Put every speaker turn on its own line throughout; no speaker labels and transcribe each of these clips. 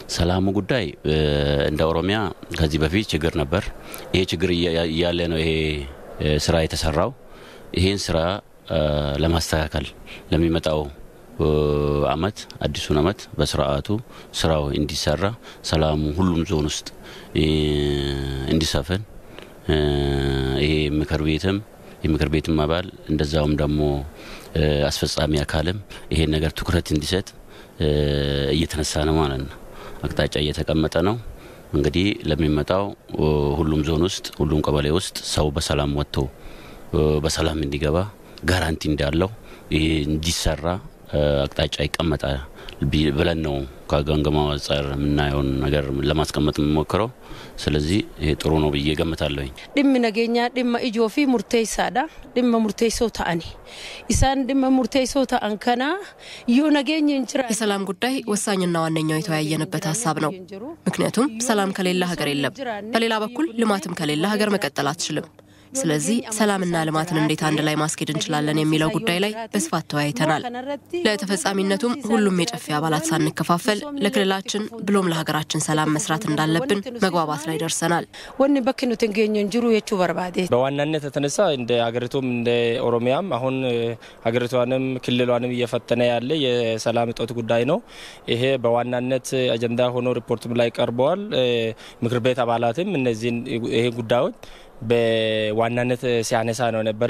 ሰላሙ ጉዳይ እንደ ኦሮሚያ ከዚህ በፊት ችግር ነበር። ይሄ ችግር እያለ ነው ይሄ ስራ የተሰራው። ይሄን ስራ ለማስተካከል ለሚመጣው አመት አዲሱን አመት በስርዓቱ ስራው እንዲሰራ ሰላሙ ሁሉም ዞን ውስጥ እንዲሰፍን ይሄ ምክር ቤትም የምክር ቤትም አባል እንደዛውም ደግሞ አስፈጻሚ አካልም ይሄን ነገር ትኩረት እንዲሰጥ እየተነሳ ነው ማለት ነው። አቅጣጫ እየተቀመጠ ነው። እንግዲህ ለሚመጣው ሁሉም ዞን ውስጥ ሁሉም ቀበሌ ውስጥ ሰው በሰላም ወጥቶ በሰላም እንዲገባ ጋራንቲ እንዳለው ይሄ እንዲሰራ አቅጣጫ ይቀመጣል ብለን ነው ከገምገማ አንጻር የምናየውን ነገር ለማስቀመጥ የምሞክረው። ስለዚህ ይሄ ጥሩ ነው ብዬ ገምታለሁኝ።
dhimmi nageenyaa dhimma ijoo fi murteessaadha dhimma murteessoo ta'ani isaan dhimma murteessoo ta'an kana yoo nageenyi hin jira
የሰላም ጉዳይ ወሳኝና ዋነኛው የተወያየንበት ሀሳብ ነው። ምክንያቱም ሰላም ከሌለ ሀገር የለም። በሌላ በኩል ልማትም ከሌለ ሀገር መቀጠል አትችልም። ስለዚህ ሰላምና ልማትን እንዴት አንድ ላይ ማስኬድ እንችላለን የሚለው ጉዳይ ላይ በስፋት ተወያይተናል። ለተፈጻሚነቱም ሁሉም የጨፌ አባላት ሳንከፋፈል ለክልላችን ብሎም ለሀገራችን ሰላም መስራት እንዳለብን መግባባት ላይ ደርሰናል።
wanni bakki nuti hin geenye hin jiru jechuu barbaade
በዋናነት የተነሳ እንደ ሀገሪቱም እንደ ኦሮሚያም አሁን ሀገሪቷንም ክልሏንም እየፈተነ ያለ የሰላም እጦት ጉዳይ ነው። ይሄ በዋናነት አጀንዳ ሆኖ ሪፖርትም ላይ ቀርበዋል። ምክር ቤት አባላትም እነዚህን ይሄ ጉዳዮች በዋናነት ሲያነሳ ነው ነበረ።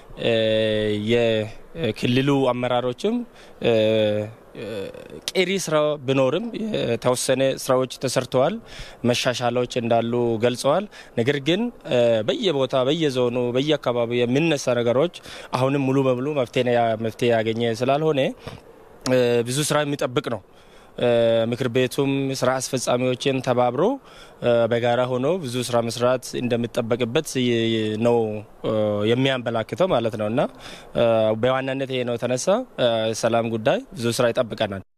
የክልሉ አመራሮችም ቀሪ ስራ ቢኖርም የተወሰነ ስራዎች ተሰርተዋል፣ መሻሻሎች እንዳሉ ገልጸዋል። ነገር ግን በየቦታ በየዞኑ በየአካባቢው የሚነሳ ነገሮች አሁንም ሙሉ በሙሉ መፍትሄ ያገኘ ስላልሆነ ብዙ ስራ የሚጠብቅ ነው። ምክር ቤቱም ስራ አስፈጻሚዎችን ተባብሮ በጋራ ሆኖ ብዙ ስራ መስራት እንደሚጠበቅበት ነው የሚያመላክተው ማለት ነው እና በዋናነት ይሄ ነው የተነሳ ሰላም ጉዳይ ብዙ ስራ ይጠብቀናል።